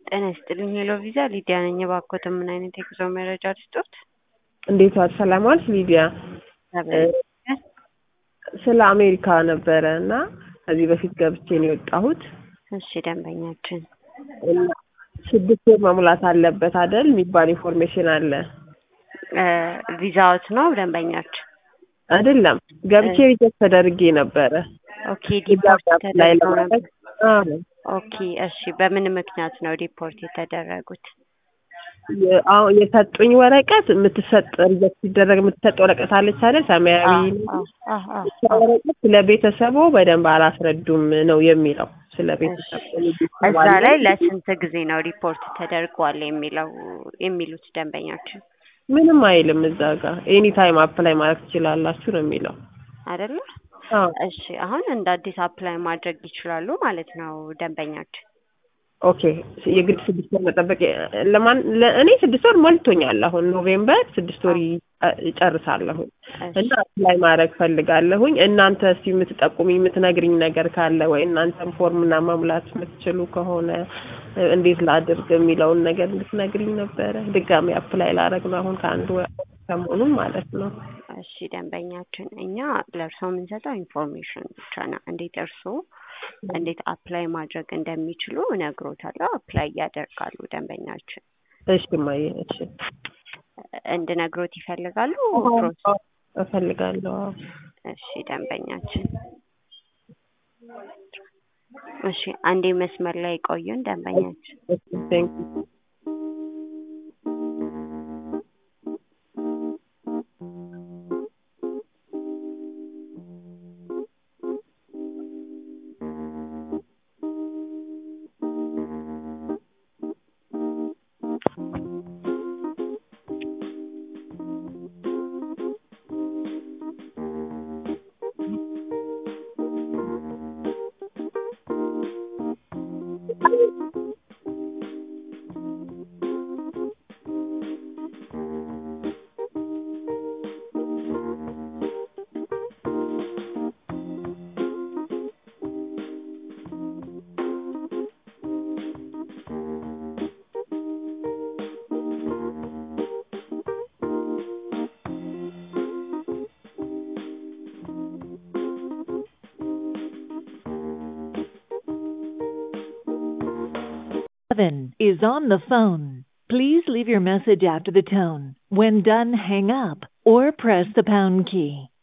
ጤና ይስጥልኝ ሄሎ ቪዛ ሊዲያ ነኝ። እባክዎት ምን አይነት የጉዞ መረጃ ልስጦት? እንዴት ዋል? ሰላም ዋልሽ ሊዲያ? ስለ አሜሪካ ነበረ እና ከዚህ በፊት ገብቼ ነው የወጣሁት። እሺ ደንበኛችን እና ስድስት ወር መሙላት አለበት አይደል የሚባል ኢንፎርሜሽን አለ ቪዛዎት ነው ደንበኛችን? አይደለም ገብቼ ሪጀክት ተደርጌ ነበረ። ኦኬ ዲፖርት ላይ ተደርገው ነበር። ለማድረግ ኦኬ እሺ በምን ምክንያት ነው ዲፖርት የተደረጉት? አሁን የሰጡኝ ወረቀት የምትሰጥ ሪጀክት ሲደረግ የምትሰጥ ወረቀት አለች አይደል ሰማያዊ አዎ፣ አዎ፣ አዎ፣ እሷ ወረቀት ስለ ቤተሰቡ በደንብ አላስረዱም ነው የሚለው። ስለ ቤተሰብ እዛ ላይ ለስንት ጊዜ ነው ሪፖርት ተደርጓል የሚለው የሚሉት ደንበኛችን ምንም አይልም እዛ ጋር ኤኒ ታይም አፕላይ ማድረግ ትችላላችሁ ነው የሚለው። አይደለ? አዎ እሺ አሁን እንደ አዲስ አፕላይ ማድረግ ይችላሉ ማለት ነው ደንበኛችን። ኦኬ የግድ ስድስት ወር መጠበቅ ለማን ለእኔ ስድስት ወር ሞልቶኛል። አሁን ኖቬምበር ስድስት ወር ይጨርሳለሁኝ እና አፕላይ ማድረግ ፈልጋለሁኝ። እናንተ እስቲ የምትጠቁሚ የምትነግሪኝ ነገር ካለ ወይ እናንተም ፎርምና መሙላት የምትችሉ ከሆነ እንዴት ላድርግ የሚለውን ነገር እንድትነግሪኝ ነበረ። ድጋሚ አፕላይ ላደርግ ነው አሁን ከአንድ ወር ሰሞኑን ማለት ነው። እሺ ደንበኛችን፣ እኛ ለእርስዎ የምንሰጠው ኢንፎርሜሽን ብቻ ነው። እንዴት እርስዎ እንዴት አፕላይ ማድረግ እንደሚችሉ እነግሮታለሁ። አፕላይ ያደርጋሉ ደንበኛችን። እሺ እማዬ፣ እሺ እንድነግሮት ይፈልጋሉ? እፈልጋለሁ። እሺ ደንበኛችን፣ እሺ አንዴ መስመር ላይ ቆዩን ደንበኛችን። ቴንክ ዩ Seven is on the phone. Please leave your message after the tone. When done, hang up or press the pound key.